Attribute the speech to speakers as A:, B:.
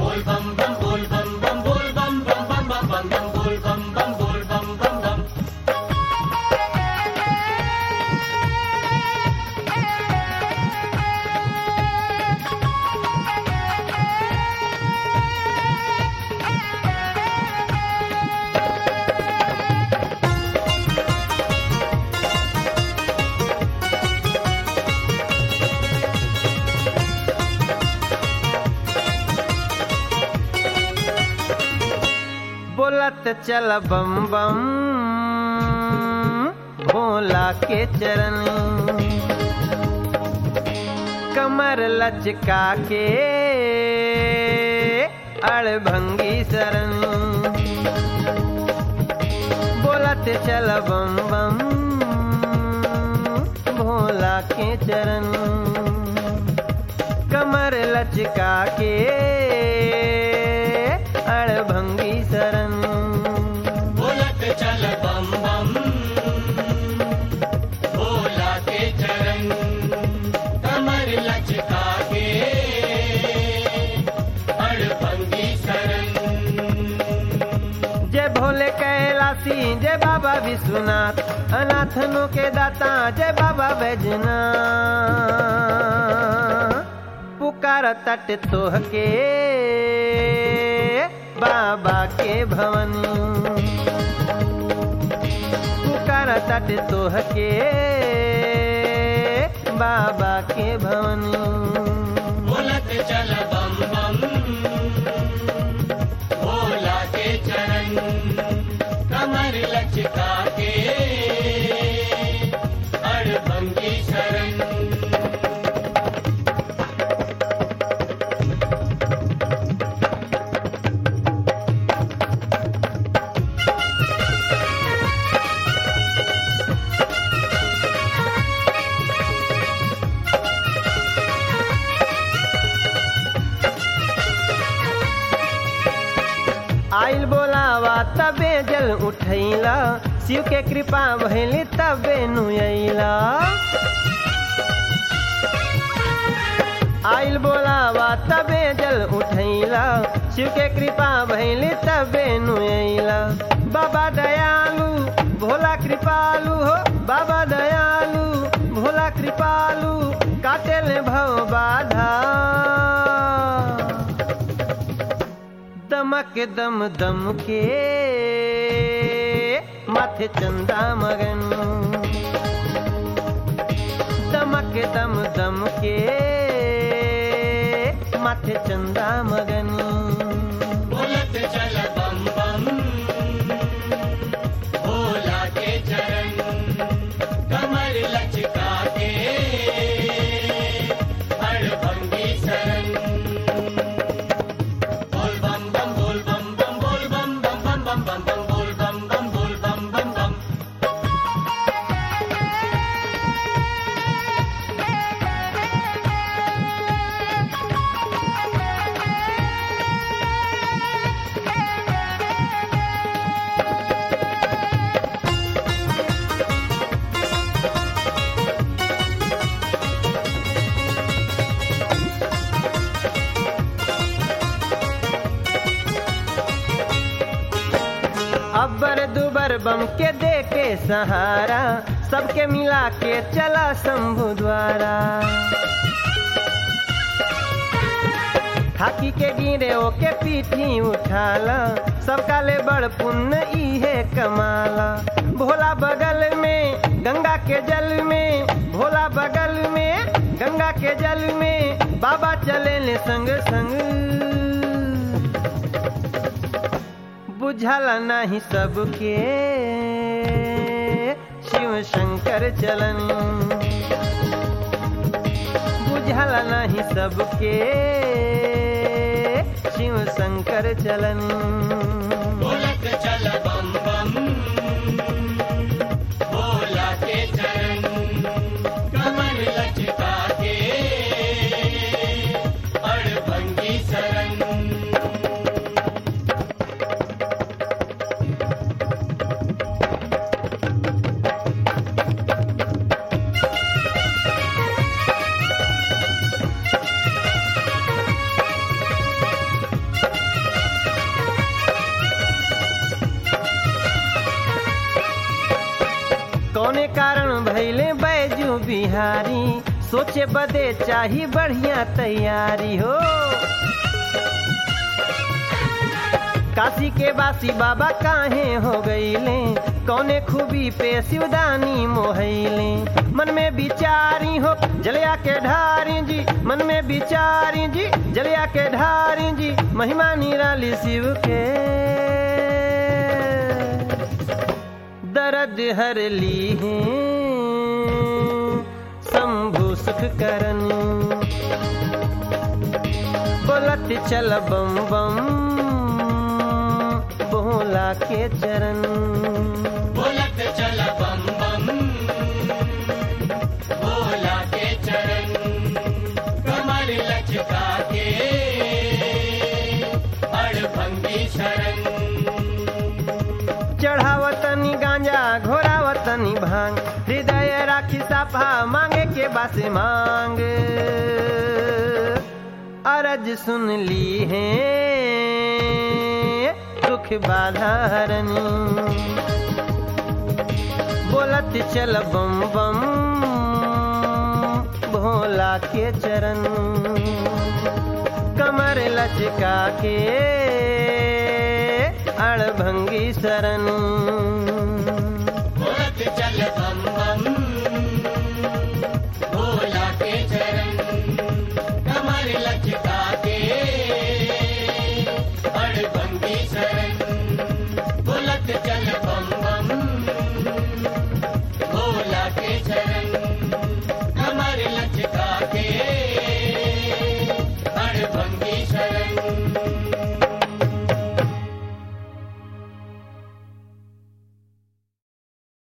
A: बोल बम बम बोल बम बम बोल बम बम बम बम बम बम बोल बम बम बोल बम बम बम
B: बोलत चल बम बम भोला के चरण कमर लचका के अड़भंगी शरण बोलत चल बम बम भोला के चरण कमर लचका के अड़भंगी शरण
A: बोलत चल बम बम भोला के चरण कमर लचका के अड़भंगी शरण
B: जय भोले कैलासी जय बाबा विश्वनाथ अनाथनों के दाता जय बाबा बैजनाथ पुकार तट तोह के बाबा के भवन पुकार तट तोह के बाबा के भवन
A: बोलत चल बम बम भोला के चरण कमर लचका के अड़भंगी शरण
B: आइल बोलावा तबे जल उठैला शिव के कृपा भैली तबे नुयैला आइल बोलावा तबे जल उठैला शिव के कृपा भैली तबे नुयैला बाबा दयालु भोला कृपालु हो बाबा दयालु भोला कृपालु काटेले भव बाधा दमक दम दम के माथे चंदा मगन दमक दम दम के माथे चंदा मगन
A: बोलत चल बम बम भोला के चरण कमर लचका के अड़भंगी शरण बोल बम बम बोल बम बम बोल बम बम बम बम बम बम बोल बम बम बोल बम बम बम
B: अब्बर दुबर बम के दे के सहारा सबके मिला के चला शंभु द्वारा खाकी के गिरे ओके पीठी उठाला सबका ले बड़ पुण्य इहे कमाला भोला बगल में गंगा के जल में भोला बगल में गंगा के जल में बाबा चले ले संग संग बुझला नहीं सबके शिव शंकर चलन बुझला नहीं सबके शिव शंकर चलन
A: बोलत चल बम बम भोला के चरण कमर लचका के अड़भंगी शरण
B: भैले बैजू बिहारी सोचे बदे चाही बढ़िया तैयारी हो काशी के बासी बाबा काहे हो गईले कौने खूबी पे शिवदानी मोहैले मन में बिचारी हो जलिया के ढारी जी मन में बिचारी जी जलिया के ढारी जी महिमा निराली शिव के दर्द हर ली है शंभु सुख करन बोलत चल बम बम बोला के चरण
A: बोलत चल बम बम भोला के चरण कमर लचका के अड़भंगी शरण
B: चढ़ावतनी गांजा घोरावतनी भांग हृदय राखी साफा मांगे के बासे मांग अरज सुन ली है दुख बाधारनी बोलत चल बम बम भोला के चरण कमर लचका के अड़भंगी शरण